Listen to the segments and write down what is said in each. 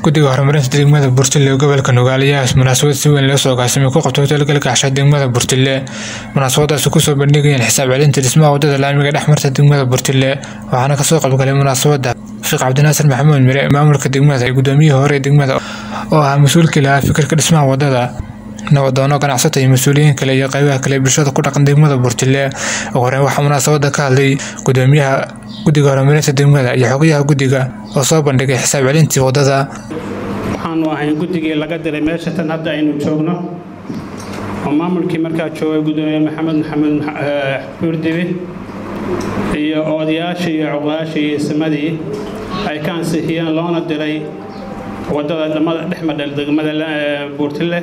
guddiga horumarinta degmada burtile ee gobolka nugaal ayaa munaasabad si weyn loo soo agaasimay ku qabtay hotelgalka casha degmada burtile munaasabadaasi kusoo bandhigayeen xisaab celinta dhismaha wadada laamiga dhex marta degmada burtile waxaana kasoo qaybgalay munaasabada sheekh cabdinaasir maxamuud mire maamulka degmada iyo gudoomiyihii hore ee degmada oo ahaa mas-uulkii lahaa fikirka dhismaha wadada nabadoono ganacsata iyo mas-uuliyiin kale iyo qaybaha kale ee bulshada ku dhaqan degmada burtile ugu horeyn waxaa munaasabada ka hadlay gudoomiyaha guddiga horumarinta degmada iyo xogayaha guddiga oo soo bandhigay xisaab celintii wadada waxaanu ahay guddigii laga diray meesha tan hadda aynu joogno oo maamulkii markaa joogay gudoomiye maxamed maxamed buurdibi iyo odayaashii iyo cuqaashii iyo ismadii ay ka ansixiyeen loona diray wadada dhamada dhexmadhel degmada buurtile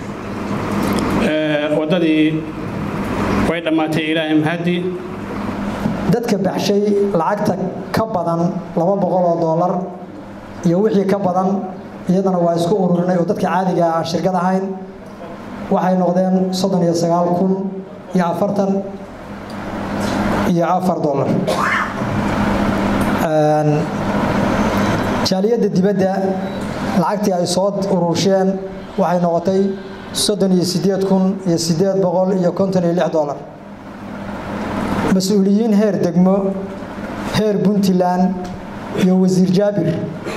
waddadii way dhammaatay ilaahay mahadi dadka baxshay lacagta ka badan laba boqol oo doolar iyo wixii ka badan iyadana waa isku ururinay oo dadka caadiga aan shirkad ahayn waxay noqdeen soddon iyo sagaal kun iyo afartan iyo afar doolar jaaliyadda dibadda lacagtii ay soo urursheen waxay noqotay soddon iyo siddeed kun iyo siddeed boqol iyo konton iyo lix doolar mas-uuliyiin heer degmo heer puntland iyo wasiir jaabir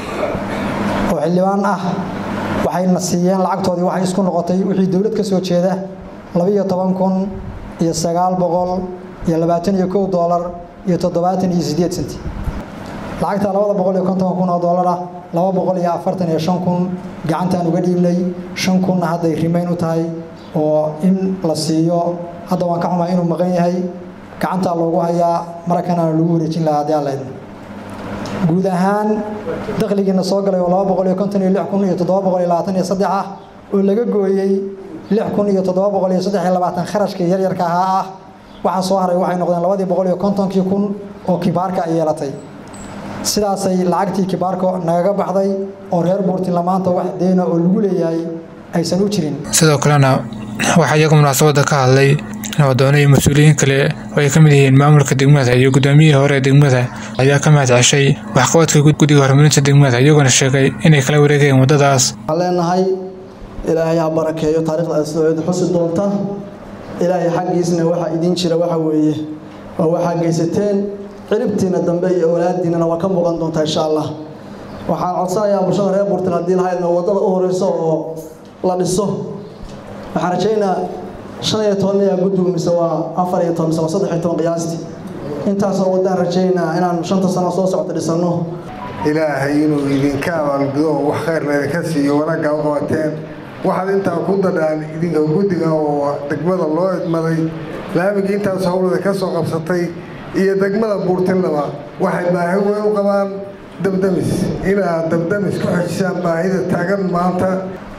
oo xildhibaan ah waxayna siiyeen lacagtoodii waxay isku noqotay wixii dowlad ka soo jeeda labaiyo toban kun iyo sagaal boqol iyo labaatan iyo kow doolar iyo toddobaatan iyo siddeed senti lacagta labada boqol iyo konton kun oo doolar ah laba boqol iyo afartan iyo shan kun gacantaan uga dhiibnay shan kunna hadday rimayn u tahay oo in la siiyo hadda waan ka xumaa inuu maqan yahay gacantaa loogu hayaa markanana lagu wareejin lahaa haddii alla idmo guud ahaan dakhligiina soo galay oo laba boqol iyo konton iyo lix kun iyo toddoba boqol iyo labaatan iyo saddex ah oo laga gooyey lix kun iyo toddoba boqol iyo saddex iyo labaatan kharashkii yaryarka ahaa ah waxaa soo haray waxay noqdeen labadii boqol iyo kontonkii kun oo kibaarka ay yeelatay sidaasay lacagtii kibaarka nagaga baxday oo reer buurtila maanta wax deena oo lagu leeyahay aysan u jirin sidoo kalena waxaa iyagu munaasabada ka hadlay nabadoono iyo mas-uuliyiin kale oo ay ka mid yihiin maamulka degmada iyo gudoomiyihii hore ee degmada ayaa ka mahad ceshay waxqabadka guddiga horumarinta degmada iyagoona sheegay inay kala wareegayeen waddadaas waxaan leenahay ilaahay ha barakeeyo taariikhda aad soo xusi doonta ilaahay xaggiisna waxaa idiin jira waxa weeye waa waxaa geysateen ciribtiina dambe iyo awlaadiinana waa ka muuqan doontaa insha allah waxaan codsanayaa bulshada reer burtil haddii lahaydna waddada u horeyso oo la dhiso waxaan rajaynaa shan iyo toban miyaa guddigu mise waa afar iyo toban mise waa saddex iyo toban qiyaastii intaasoo waddaan rajaynaa inaan shanta sano soo socota dhisanno ilaahay inuu idinka abaalgudo oo wax khayrna idinka siiyo wanaagga u qabateen waxaad intaa ku dadhaan idinka guddiga oo degmada loo idmaday laamigii intaas howlada ka soo qabsatay iyo degmada buurtillaba waxay baahi weyn u qabaan dabdamis inaad dabdamis ku xejisaan baahida taagan maanta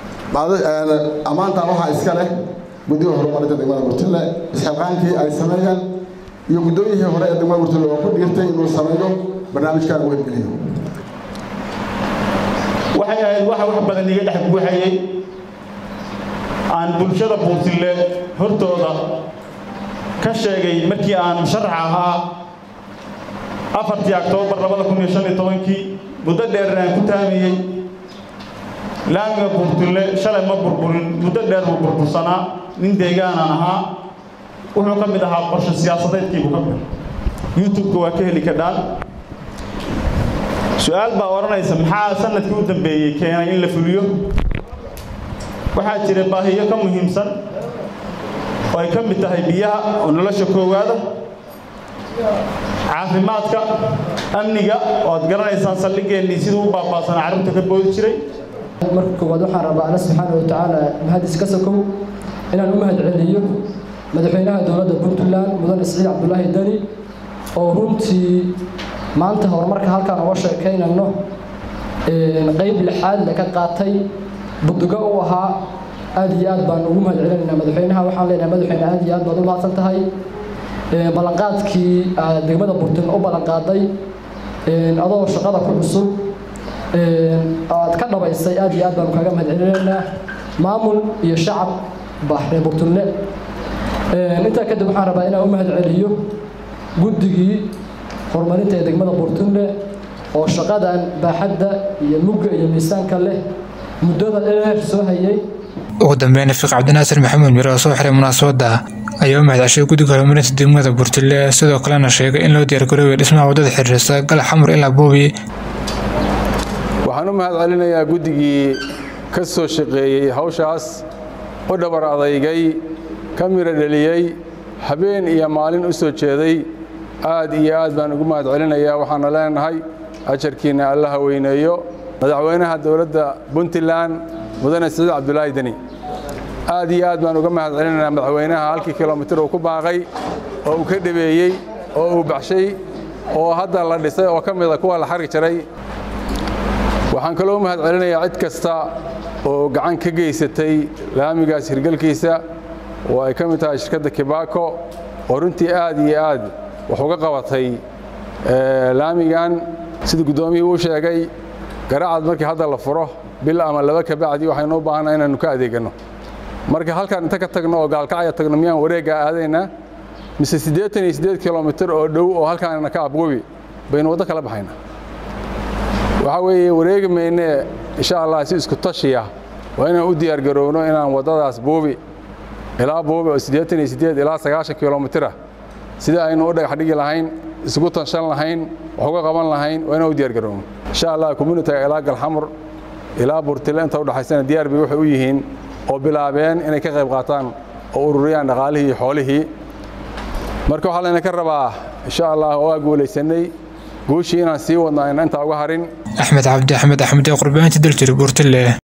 ammaantan waxaa iska leh guddiga horumarinta degmada burtille isxilqaankii ay sameeyeen iyo guddoomiyihii hore ee degmada burtille oo ku dhiirtay inuu sameeyo barnaamijkan weelgeliyo waxay ahayd waxa wax badan iga dhex buuxayay aan bulshada buurtille hortooda ka sheegay markii aan musharax ahaa afartii oktoobar labada kun iyo shan iyo tobankii muddo dheerna aan ku taamayey laamiga buurtille shalay ma burburin muddo dheer buu burbursanaa nin deegaanaan ahaa wuxuu ka mid ahaa qorshe siyaasadeedkiibuu ka mid youtube-ka waa ka heli kadhaan su-aal baa odhanaysa maxaa sanadkii u dambeeyey keenay in la fuliyo waxaa jira baahiyo ka muhiimsan oo ay ka mid tahay biyaha oo nolosha koowaada caafimaadka amniga oo aad garanaysaan saldhigeennii siduu u baabaasanaa carruurta ka boodi jiray marka koowaad waxaan rabaa alla subxaana wa tacaala mahadis ka sokow inaan u mahad celiyo madaxweynaha dowladda puntland mudane siciid cabdulaahi dani oo runtii maanta horumarka halkaan uga sheekaynayno qayb lixaad le ka qaatay buduga u ahaa aad iyo aad baan ugu mahad celinaynaa madaxweynaha waxaan leenahay madaxweyne aad iyo aad baad u mahadsan tahay ballanqaadkii aad degmada burtin u ballanqaaday adoo shaqada ku cusub aad ka dhabaysay aad iyo aad baanu kaaga mahad celinaynaa maamul iyo shacab baxree burtunle intaa kadib waxaan rabaa inaan u mahad celiyo guddigii horumarinta ee degmada burtunle oo shaqadan baaxadda iyo mugga iyo miisaanka leh muddada dheer soo hayay ugu dambeyn fiiq cabdinaasir maxamuud mire oo soo xiray munaasabadda ayaa u mahadceshay guddiga horumarinta degmada burtile sidoo kalena sheegay in loo diyaargaroobayo dhismaha waddada xiriirsa gala xamur ilaa boobi waxaan u mahad celinayaa guddigii ka soo shaqeeyey hawshaas u dhabar adaygay ka miro dheliyey habeen iyo maalin u soo jeeday aad iyo aad baan ugu mahad celinayaa waxaana leenahay ajarkiinna allaha weyneeyo madaxweynaha dowladda puntland mudane siciid cabdulaahi deni aad iyo aad baan uga mahad celinayaa madaxweynaha halkii kilomitir uu ku baaqay oo uu ka dhabeeyey oo uu baxshay oo hadda la dhisay oo ka mida kuwa la xari jiray waxaan kaloo u mahad celinayaa cid kasta oo gacan ka geysatay laamigaas hirgelkiisa oo ay ka mid tahay shirkadda kibaako oo runtii aad iyo aad wax uga qabatay laamigan sida guddoomiyii uu sheegay garacad markii hadda la furo bil ama laba kabacdi waxaynu u baahanaa inaannu ka adeeganno marka halkaan inta ka tagno oo gaalkacya tagno miyaan wareeggaa aadaynaa mise siddeetan iyo siddeed kilomitir oo dhow oo halkaanna ka abgobi baynu waddo kala baxaynaa waxaa weeye wareegi maynee insha allah si isku tashiya waa inaan u diyaargaroowno inaan waddadaas buubi ilaa buubi oo siddeetan iyo siddeed ilaa sagaashan kilomitira sida aynu u dhagax dhigi lahayn isugu tanshan lahayn wax uga qaban lahayn waa inaan u diyaargaroowno insha allah communitiga ilaa galxamur ilaa burtile inta udhaxaysana diyaar bay waxay u yihiin oo bilaabeen inay ka qayb qaataan oo ururiyaan dhaqaalihii iyo xoolihii marka waxaa layna ka rabaa insha allah oo aa guulaysanay guushii inaan sii wadno ayna intaa uga harin axmed cabdi axmed axmed ee qurbaanti daljir burtile